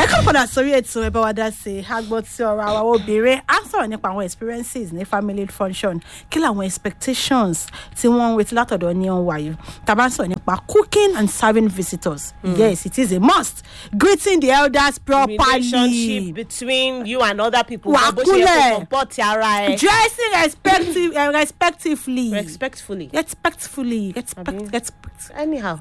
ẹ kọ́ padà sórí ètò ẹ bá wa dá sí i a gbọ́ tí ọ̀rọ̀ àwọn obìnrin á sọ̀rọ̀ nípa àwọn experiences ní family function kí làwọn expectations tí wọ́n ń retí látọ̀dọ̀ ní ọ̀hún wáyé tàbá ń sọ̀rọ̀ nípa cooking and serving visitors yes it is a must greeting the elders properly relationship between you and other people Wà bó ṣe yẹ kúnlẹ̀. kó comport ara ẹ dressing respective, uh, respectively respectfully respectfully respect, Àbí? respect. anyhow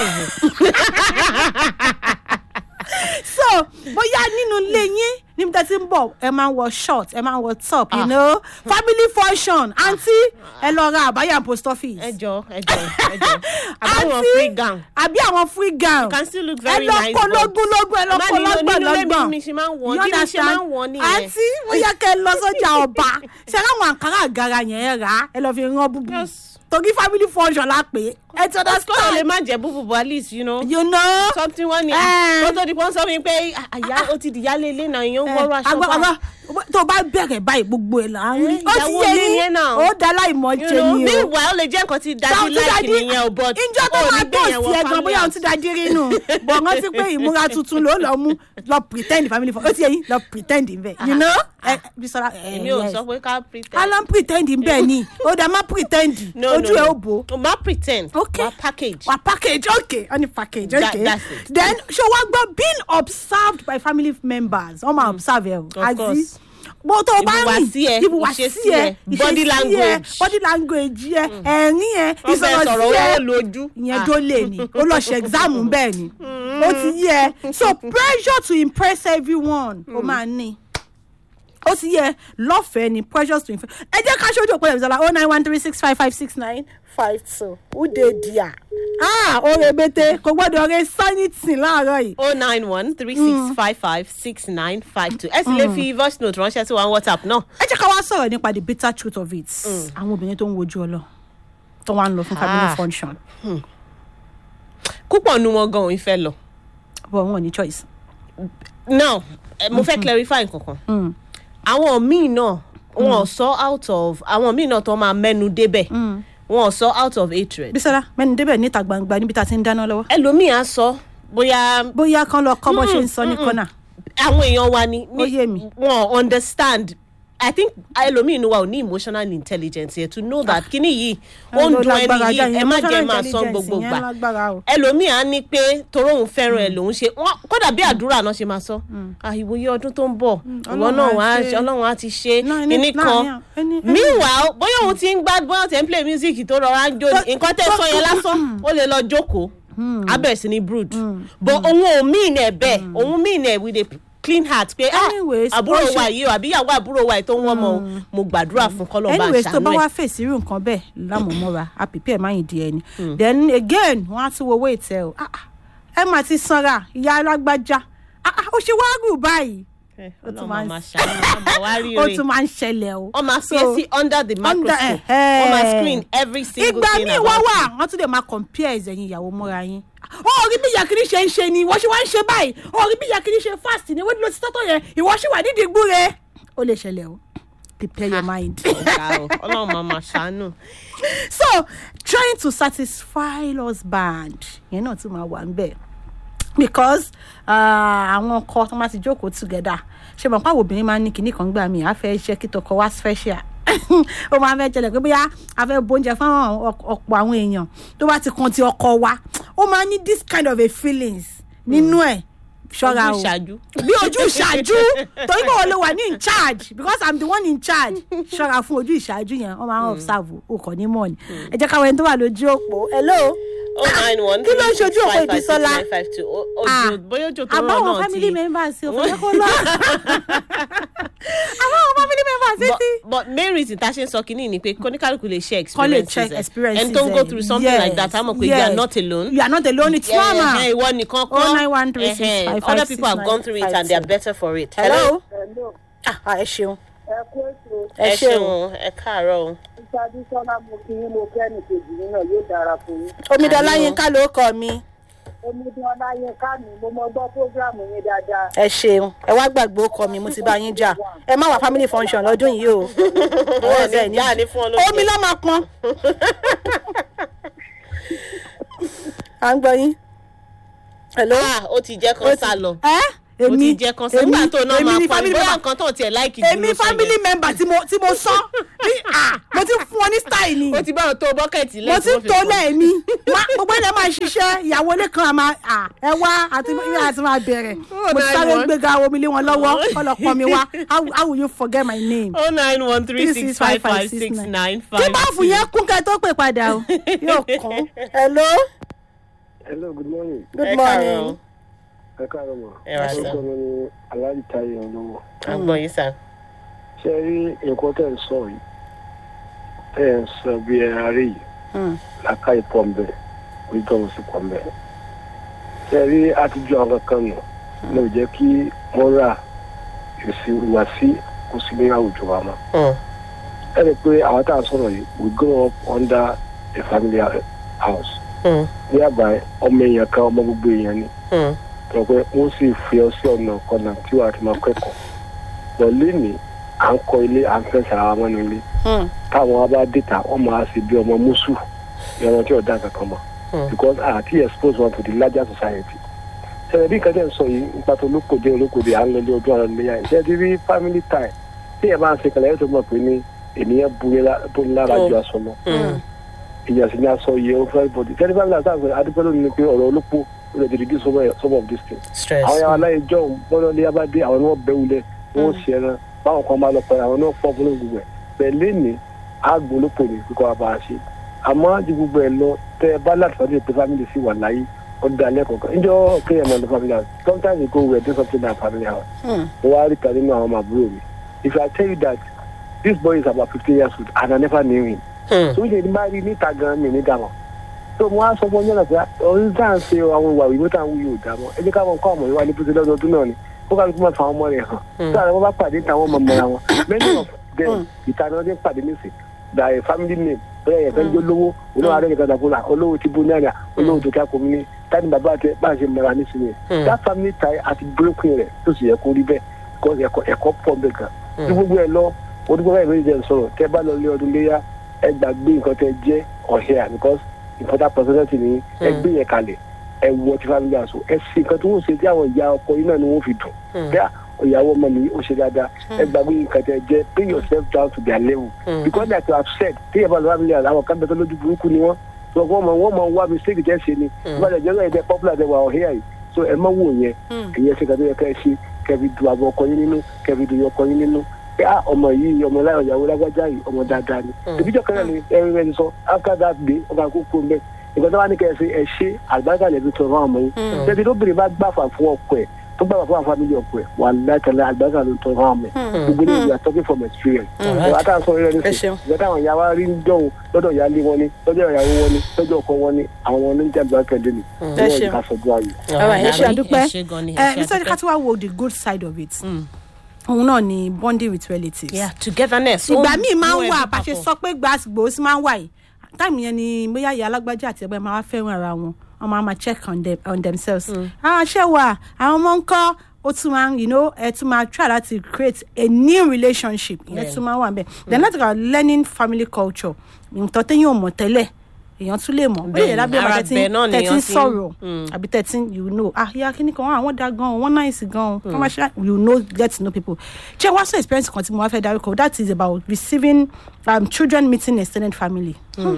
so bóyá nínú ilé yín níbi tẹ́ ti ń bọ̀ ẹ máa ń wọ short ẹ máa ń wọ top you Ah. know family function aunty ẹ lọ ra àbáyà post office. ẹjọ ẹjọ ẹjọ àbáwọn Aunty, free gown àbí àwọn free gown. can still look ẹ very lọ nice kó but- lógún lógún ẹ lọ Má kó nínú- lọ́gbọ̀n nínú ilé mi lọ́gbọ̀n. mi ṣe máa ń wọ̀, You bí mi ṣe understand? máa ń wọ̀ nìyẹn. àǹtí ó yẹ kẹ́ ẹ lọ sọ́jà ọba ṣe láwọn àǹkárá àgàrà yẹn ẹ rà á ẹ lọ fi rán búbú Yes. torí family function la pè é ẹ ti of course o lè understand má jẹ búbù but at least you know you know. something wọn ni Eh. tó tó di pọ́n sọ mi pé àyà ó ti di yálé ilé náà èèyàn ń wọ́rọ̀ aṣọ àgbà bá àgbà tó o bá bẹ̀rẹ̀ báyìí gbogbo ẹ̀ là ń rí Eh, ó ti ìyàwó yé ilé ni ẹ yín náà. ó dá láìmọ̀ you ṣe know ni o. meanwhile ó lè jẹ́ nǹkan tí dadi láìkì nìyẹn o but ìjọ tó ó máa ní tó gbé yẹn sí wọ ẹ̀gbọ́n bóyá òun ti da dírí nù bọ̀ rántí pé ìmúra tuntun ló lọ mú lọ pretend family for ó ti yẹ yín lọ pretend ń bẹ̀ you know. ẹ Bisola ẹ èmi ò yes. sọ pé ká pretend. a lọ ń pretend ń bẹ̀ ni ó dá má pretend no ojú no ẹ no. ó bò ó o ma pretend. Okay. wa package. wa package okay only package That- okay that's it. then ṣé wàá gbọ́ being observed by family members wọ́n máa observe ẹ o Of course. bó tó o bá rìn Ìhùwàsí ẹ, ìhùwàsí ìṣesí ẹ ẹ, body ìṣesí ẹ, language. body language ẹ ẹ̀rín ẹ wọ́n fẹ́ ìsọ̀rọ̀ sọ̀rọ̀ sí ẹ owó lójú. ìyẹn tó lè ní ó lọ ṣe exam bẹ́ẹ̀ ni ó ti yẹ so pressure to impress everyone ó máa ní ó ti yẹ lọ́fẹ̀ẹ́ ni pressure to impress ẹ jẹ́ ká ṣojú òpó ẹ̀mí sọ́la oh nine one three six five five six nine five two ude dia ah oore bete kò gbọ́dọ̀ re sanity láàárọ̀ yìí o nine one three six five five six nine five two ẹ sì lè fi voice note ránṣẹ́ sí wa ní whatsapp náà. ẹ jẹ́ ká wá sọ̀rọ̀ nípa the bitter truth of it àwọn obìnrin tó ń wojú ọlọ tó wá ń lọ fún family Ah. function púpọ̀ nu wọn gan-an ìfẹ́ lọ. but wọn ò ní choice. now eh, mo fẹ́ clarify nǹkankan. àwọn míì náà wọn ò sọ out of àwọn míì náà tó máa mẹ́nu débẹ̀ wọn ò sọ out of hatred. Bísọ́lá mẹ́ni débẹ̀ níta gbangba níbi tá a ti ń dáná lọ́wọ́. ẹlòmíì á sọ bóyá bóyá kan lọ kọ́ bó ṣe ń sọ ní kọ́nà. àwọn èèyàn wa ni Ó yé mi. wọn understand i think ẹlòmíì inú wa ò ní emotional intelligence yẹn to know that kíní yìí ó ń dun ẹni yìí ẹ má jẹ́ máa sọ gbogbo gbà ẹlòmíì á ní pé torí òun fẹ́ràn ẹ lòun ṣe wọn kódà bí àdúrà náà ṣe máa sọ àìwòye ọdún tó ń bọ̀ ìwọ Ọlọ́run náà á wàá ṣe. ṣe ọlọ́run á ti ṣe Náà ní- kíní láàrin kan àwọn- ẹni- ẹni- meanwhile bóyá òun ti ń gbá bóyá tẹ̀ ń play music tó rọra ń jó ni, nǹkan tẹ́ sọ yẹn lásán ó lè lọ jókòó abẹ́ sí ni brood but òun ò mean ẹ̀ bẹ́ẹ̀ òun mean ẹ̀ with a clean heart pé ah Anyways, àbúrò ó ṣe- wa yìí o àbí ìyàwó àbúrò wa yìí tó ń wọ́n mọ́ o mo gbàdúrà fún kọ́lọ́ bá anyways tó bá ṣàánú wá ẹ̀ fèsì irú nǹkan bẹ́ẹ̀ lámòmọ́ra a prepare máyìn di ẹni then again wọ́n á tún wo owó ìtẹ́ o Ah, ah, ẹ mà ti sanra ìyá alágbájá Ah, ah, ó ṣe wá rù báyìí ó tún ọlọ́run máa ń- máa ṣàánú ọmọ wa rí ó rè tún máa ń ṣẹlẹ̀ o. wọ́n máa fi So, ẹ́ sí under the microscope eh, wọ́n máa eh. screen every single ìgbà thing míì about wá wà you. wọ́n tún lè máa compare ẹ̀yìn ìyàwó mọ́ra yín. ó rí bí ìyàkiri ṣe ń ṣe ni ìwọ ṣe wá ń ṣe báyìí ó rí bí ìyàkiri ṣe fast ni wọ́n ti lọ sí tọ́tọ̀ yẹn ìwọ ṣì wà nídìí gbúre. ó lè ṣẹlẹ̀ o prepare your mind. Ọ̀gá o, ọlọ́run máa máa ṣàánú. so trying to satisfy husband yẹn náà tún máa wà ń bẹ̀ because ah, àwọn ọkọ tó máa ti jókòó together ṣe mọ̀ pé àwọn obìnrin máa ń ní kinní kan gbà mí àfẹ́ iṣẹ́ kí tọkọ wá special ó máa fẹ́ jẹlẹ̀ pé bóyá a fẹ́ bóúnjẹ fún àwọn ọk- ọ̀pọ̀ àwọn èèyàn tó bá ti kan ti ọkọ wa ó máa ní this kind of a feelings nínú ẹ̀ ṣọ́ra o Ojú ìṣáájú. bí ojú ìṣáájú torí pé wọn ló wà ní in charge because i'm the one in charge ṣọ́ra fún ojú ìṣáájú yẹn wọ́n máa ń observe o kò ní mọ̀ ni ẹ jẹ́ káwọn ẹni tó wà lójú òpó hello oh nine one Kí ló ń ṣojú òpó Ìbísọ́lá? Ah, ojo bóyá ojo tó rọ àbáwọn náà family ti. members ò fẹ́ kó lọ àbáwọn family members but títí. but main reason ta ṣe ń sọ kínní ni pé kóníkàlùkù lè share kọ́ lè experiences check ẹ̀. experiences ẹni tó ń go ẹ̀. through something like that á mọ̀ pé you are yes. not alone. you are not alone it's normal. Eh, eh, ìwọ nìkan kọ́ 091365565 Eh, eh, other people have gone through it and they are better for it. hello. Hello, ah ẹ ṣeun ẹ kú ètò ẹ ẹ ṣeun ṣeun ẹ káàárọ̀ o. ìṣáájú sọ́lá mo kí yín mo kẹ́ni kejì yín náà yóò dára fún yín. omidan Àmín o. láyínká ló kọ mi omidan ọláyínká mi mo mọ gbọ́ prógráàmù yín dáadáa. ẹ ṣeun ẹ wá gbàgbé ó kọ mi mo ti bá yín jà ẹ má wà family function lọ́dún yìí o Wọ́n ní ìyá ní fún ọ lóúnjẹ. omi ló máa pọn à ń gbọ́ yín hello. Ah, ó ti jẹ́ Ó kan ti- sá lọ. ẹ ó ti jẹ́ kan sẹ́yìn nígbà tó náà máa ni pa family bóyá member nǹkan tó tiẹ̀ láìkì jù èmi ló sọ family yẹn. member tí mo tí mo sọ ní à mo ti fún ọ ní style ni ó ti bá wọn tó bọ́kẹ̀tì mo ti tó lẹ́ẹ̀mí gbogbo ẹ̀dá máa ṣiṣẹ́ ìyàwó ilé kan àmà à ẹ wá àti àti máa bẹ̀rẹ̀ mo ti sáré gbéga omi lé wọn lọ́wọ́ ọlọ́pọ̀ mi wá how how will you forget my name. oh nine one three six five five six nine five tí báàfù yẹn kún kẹ́ tó pè padà o yóò kún. hello hello good morning good morning. ẹ káàárọ̀ mọ́ Ẹ wá sá. orúkọ mi ni aláàjì táyé olówó àgbọ̀n yìí sà. ṣe rí nǹkan tẹ̀ ń sọ yìí tẹ̀ ń sọ bí ẹ arí yìí Hmm. làákà ìpọ̀ ń bẹ̀ wisdom sì pọ̀ ń bẹ̀ ṣe rí àtijọ́ àwọn kankan nù ló jẹ́ kí wọ́n rà èsì wá sí kó sí ní àwùjọ wa mọ́ Hmm. ẹ rí i pé àwọn tá à ń sọ̀rọ̀ yìí we grow up under a family house Hmm. ní àgbà ọmọ èèyàn kan ọmọ gbogbo èèyàn ni Hmm. sọ pé wọ́n sì fi ọ sí ọ̀nà kọ̀nà tí wàá ti máa kẹ́kọ̀ọ́ pọ̀ lẹ́nìí à ń kọ́ ilé à ń fẹ́ sara wọn nílé Hmm. táwọn wa bá dìtà wọ́n máa ṣe bí ọmọ mùsù ẹran tí ọ̀dà kankan mọ̀ Hmm. because àti expose wọn to the larger society ṣẹlẹ̀ bí nǹkan tẹ̀ ń sọ yìí nípa tó olókòdé olókòdé à ń lọ ilé ọdún àwọn ilé yìí ṣe ti rí family time tí ẹ bá ń ṣe kẹlẹ́ yóò tó mọ̀ pé ní ènìyàn bu lára ju aṣọ lọ Hmm. èèyàn sì ní aṣọ yẹ ó fẹ́ bọ̀dì tẹ́lifí family àti àgbẹ̀ adúpẹ́ lónìí ni pé ọ̀rọ̀ olóko ó lè dìde some of- some of these things stress. àwọn yàrá aláyé jọ bọ́lá ní abádé àwọn ni wọ́n bẹ́ wulẹ̀ wọ́n ṣe ẹran báwọn kan bá lọ pẹ́ àwọn náà fọ́ fún gbogbo ẹ̀ bẹ́ẹ̀ lẹ́ni àgbólópò ní kíkọ́ wa bá a ṣe àmọ́ ju gbogbo ẹ̀ lọ tẹ́ ẹ bá láti fọ́dún pé family sì wà láyé ọdún alẹ́ kọ̀ọ̀kan níjọ́ kéèyàn máa lọ family house sometimes you go we do something like family house Hmm. mo wá rí kan nínú àwọn ọmọ àbúrò mi if i tell you that this boy is about fifteen years old and i never knew him Hmm. tó ń ṣe ní bá rí níta gan mi ní dàmọ́ tó mo wá sọ fún ọjọ́ náà pé ọ̀run tá à ń ṣe àwọn ìwà ìwé tá à ń wúyò dàmọ́ ẹ jẹ́ ká mọ̀ nǹkan ọmọ yìí wá ní pété lọ́dọọdún náà ni kó kálukú máa fa àwọn ọmọ rẹ̀ hàn tó àwọn bá pàdé táwọn ọmọ mọ́ra wọn many of them ìtàn ọdún pàdé nísì da a family name bóyá ẹ̀yẹ̀ fẹ́ ń jó lówó olówó adé nìkan dàgbò là olówó ti bú ní àná olówó tó kí a kò mí ní tani bàbá àti bá a ṣe mọ́ra nísìnyí that family tie àti broken rẹ̀ tó sì yẹ kó rí bẹ́ẹ̀ because ẹ̀kọ́ ẹ̀kọ́ pọ̀ bẹ́ẹ̀ kan tí gbogbo ẹ̀ lọ onígbà báyìí ló ń jẹ́ sọ̀rọ̀ tẹ́ bá lọ lé ọdún léyà ẹ gbàgbé nǹkan tẹ́ jẹ́ ọ̀hẹ́ because important personality ni ẹ gbé yẹn kalẹ̀ ẹ wọ ti family house ẹ sì nǹkan tí wọ́n ṣe tí àwọn ìyá ọkọ yìí náà ni wọ́n fi dùn bẹ́ẹ̀ ìyàwó ọmọ mi ó ṣe dáadáa ẹ gbàgbé nǹkan tẹ́ jẹ́ bring yourself down to their level because like you have said tí ẹ bá lọ family house àwọn kan bẹ tó lójú burúkú ni wọ́n so wọ́n mọ wọ́n mọ wá mistake jẹ́ ṣe ni wọ́n lè jẹ́ ẹ̀jẹ̀ popular dẹ̀ wà ọ̀hẹ́ yìí so ẹ má wò yẹn ìyẹn ṣe kàdé yẹ ká ẹ ṣe kẹbi du àbọ̀ ọkọ yín nínú kẹbi du ọkọ yín nínú pé ah ọmọ yìí ọmọ láyọ̀ ìyàwó lágbájá yìí ọmọ dáadáa ni ìbíjọ kan náà ni ẹrin rẹ ti sọ after that day ọba àkókò ń bẹ ìgbà tó wà ní kẹsì ẹ ṣe àgbàgà lẹbi tó fún ọmọ yín tẹbi tó bèrè bá gbàfà fún ọkọ ẹ tó gbàfà fún àfàmìlì ọkọ ẹ wà látàlẹ àgbàgà ló tó fún ọmọ ẹ gbogbo ní ìyá talking from experience ìwà tá a sọ rẹ Ẹ nísìnyí ṣeun. ìgbà táwọn ìyá wa rí dọ̀hún lọ́dọ̀ ìyáálé wọn ni lọ́dọ̀ ìyàwó wọn ni lọ́dọ̀ ọkọ wọn ni àwọn wọn ní jàǹdùkú akẹ́dẹ́ ni Ẹ wọ́n ṣeun. ìka sọ̀dọ̀ ayò. Alright, ẹ ṣe àdúpẹ́ ẹ ṣe gan ni ẹ ẹ ṣe nítorí ká àdúpẹ́. tí wàá wo the good side of it òun náà ni bonding with relatives. yeah togetherness. ìgbà ó míì máa mú ń ẹbí wà bá ṣe papọ̀. sọ pé gbàgbó sí máa ń wà yìí táìmù yẹn ni bóyá ìyá alágbájá àti ẹgbẹ́ máa wá fẹ́ràn ara wọn wọn máa máa check on, them, on themselves. àwọn ṣé wà àwọn ọmọ ń kọ́ ó tún máa ń you know ẹ tún máa try láti create a new relationship ìyẹn tún máa wà bẹ́ẹ̀ then láti kà learning family culture nǹkan téyàn ò mọ̀ tẹ́lẹ̀ èèyàn tún lè mọ̀ ó lè Bẹ́ẹ̀ni, yẹ lábẹ́ ara ìbàdàn bẹ́ẹ̀ náà ni tẹ́tí èèyàn ń ti ń- sọ̀rọ̀ àbí tẹ́tí you know ah ya kíní kan àwọn da gan wọ́n náìsì gan wọ́n máa ṣe you know get to know people ṣé wá sọ experience kan tí mo wá fẹ́ dárúkọ that is about receiving um, children meeting extended family.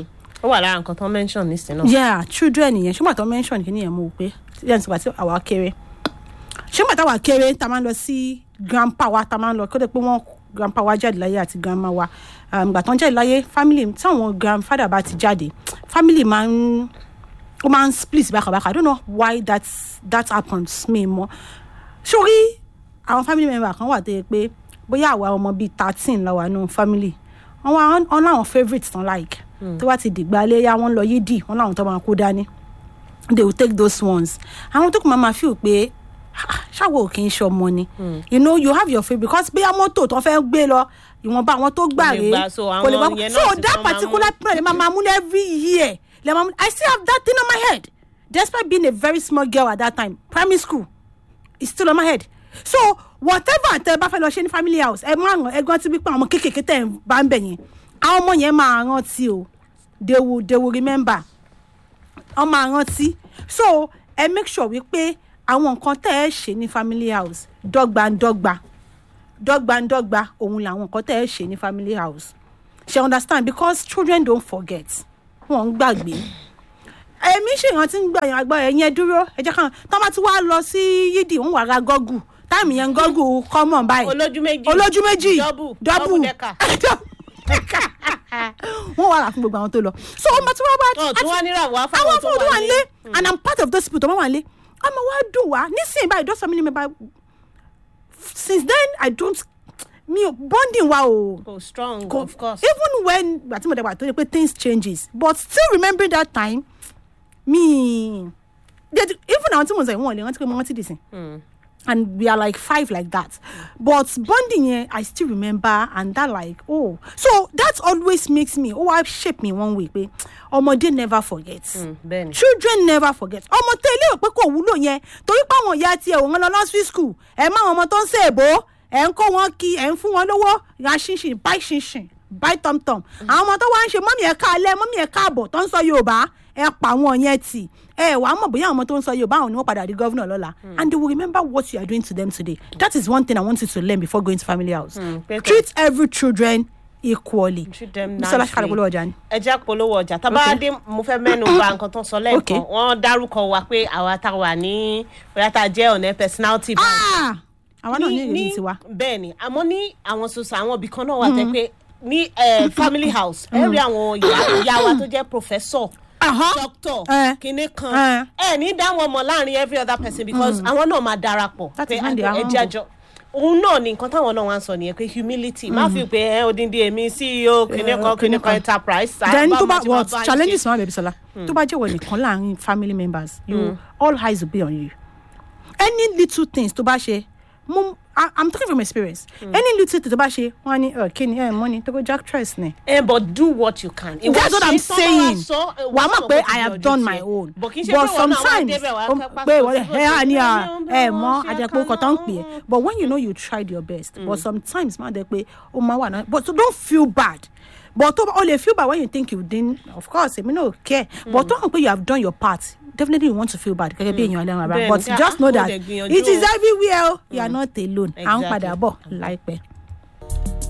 ó wà lára nǹkan tó ń mention nísìnyí náà. yeah children yẹn ṣùgbọ́n àtọ́ mention kí ni yẹn mo wò pé yẹn ti gbà tí àwa kéré ṣùgbọ́n àtàwa kéré ta máa ń lọ sí grandpa wa ta máa ń lọ kó dé pé wọ́n grandpa wa jáde láyé àti grandma wa um, ìgbà tó ń jáde láyé family táwọn grandfather bá ti jáde family máa ń ó máa ń split bákàbákà i don't know why that that happens mi mọ sórí àwọn family member kan wà tó yẹ pé bóyá àwa ọmọ bíi thirteen la wà nù family wọn wá wọn láwọn favourite tán like tó bá ti dìgbà léyà wọn lọ yídì wọn láwọn tó máa kó dání they will take those ones àwọn tó kù máa ma feel pé "Ah, ṣáwo ò kì í ṣọmọ ni you know you have your favourite because bóyá mọ́tò tó fẹ́ gbé lọ ìwọ̀nba àwọn tó gbà lè rèé gbà, so kò lè àwọn gbà yẹn so náà sì that tán máa particular mú. period lè máa máa mú every year lè máa mú i still have that thing on my head despite being a very small girl at that time primary school it's still on my head so whatever tẹ bá fẹ́ lọ ṣe ní family house ẹ máa ràn ẹgbọ́n tí wípé àwọn ọmọ kéékèèké tẹ̀ ń bá ń bẹ̀ yẹn àwọn ọmọ yẹn máa rántí o they will they will remember wọ́n máa rántí so ẹ make sure wípé àwọn nǹkan tẹ́ ẹ ṣe ní family house dọ́gbandọ́gba dọ́gbandọ́gba òun làwọn nǹkan tẹ́ ẹ ṣe ní family house ṣe understand because children don't forget wọn ń gbàgbé èmi ṣe ìrántí ń gbà yẹn àgbà ẹ̀yìn ẹ dúró ẹ jẹ́ káwọn tó bá ti wá lọ sí yídì ń wà ra gọ́gù táìmù yẹn gọ́gù common báyìí olójú méjì olójú méjì double double double decker. wọ́n wà rà fún gbogbo àwọn tó lọ so ọmọ tí wọ́n bá ọ̀ tí wọ́n nírà wá àwọn fáwọn tó fún tó wà wà ní. nílé and i'm part of those people tó wọ́n wà nílé ọmọ wa dùn wá nísìnyí báyìí those family member since then i don't mi ò bonding wa o. oh strong Ko- of course. even when gbàtí mo dàgbà tó yẹ pé things changes but still remembering that time me they- even àwọn tí mo sọ yìí wọn ò lè rántí pé mo rántí dì sí and we are like five like that but bonding yẹn i still remember and that like oh so that always makes me oh i shape me one way pé ọmọdé never forget bẹ́ẹ̀ni. children never forget ọmọ tẹ ilé rò pé kò wúlò yẹn torí pé àwọn ìyá tiẹ̀ òun lọ nursery school ẹ̀ má àwọn ọmọ tó ń ṣe èbó ẹ̀ ń kó wọn kí ẹ̀ ń fún wọn lówó ra ṣinṣin buy ṣinṣin buy tomtom àwọn ọmọ tó wá ń ṣe mọ́mí ẹ̀ ká alẹ́ mọ́mí ẹ̀ káàbọ̀ tó ń sọ yorùbá ẹ̀ pa àwọn yẹn tì ẹ wàá mọ̀ bóyá àwọn ọmọ tó ń sọ yorùbá àwọn ni wọ́n padà di governor lọ́la and they will remember what you are doing to them today that is one thing i want you to learn before going to family house better. treat every children equally Treat them bisola nicely. ṣàkàlẹ̀ polówó ọjà ni. ẹ jẹ́ polówó ọjà tá a bá dé mo fẹ́ mẹ́nu ba nǹkan tó ń sọ lẹ́ẹ̀kan Okay. wọ́n dárúkọ wa pé àwa tá a wà ní bóyá tá a jẹ́ ọ̀nà personality bank. Ah! àwa náà ní ìrírí tiwa. bẹ́ẹ̀ ni àmọ́ ní àwọn sosa àwọn ibì kan náà wà tẹ́ pé ní eh, family house ẹ rí àwọn ìyá ìyá wa tó jẹ́ professor Aha. doctor Eh. kinní kan Eh. ẹ ní dá wọn mọ̀ láàrin every other person because àwọn náà máa darapọ̀ That pé is when they are ẹ jẹ́ àjọ òun náà ni nǹkan táwọn náà wá ń sọ nìyẹn pé humility má fi pé ẹ odindi èmi ceo kinní kan kinní kan enterprise then báwo tó bá mo ti máa what bá yín challenges ṣe? wọn bẹ̀bí sọlá tó bá jẹ́ wọ nìkan láàrin family members you all eyes will be on you any little things tó bá ṣe mo I- i'm talking from experience any little thing tó bá ṣe wọn á ní "Ẹ, kí ni ẹ money tó go jack trust ni. Eh, but do what you can. Ìwọ that's what ṣe i'm tán bá wá saying sọ, eh, wà á wá mọ̀ sọ pé bó ti i have yọjú done tiẹ̀. my own but kì í ṣe but pé wọn náà wá sometimes débẹ̀ wá um, kápá pé kò wọ́n sí ẹ á ní à bó ti ẹ yọjú, mọ́ ṣe àjẹpọ̀ ọkọ̀ tó ń pè é àkànná. but when you know you tried your best but sometimes máa dẹ pé ó máa wà náà but so don't feel bad but tó o lè feel bad when you think you didn't of course èmi náà care but tó hàn pé you have done your part definitely you want to feel bad gẹ́gẹ́ bí èèyàn ẹlẹ́ran ara Bẹ́ẹ̀ni, but pé, just ah, know mo that dẹ̀ gbìyànjú it is o. everywhere o you are not alone à ń Exactly. padà bọ̀ láìpẹ́.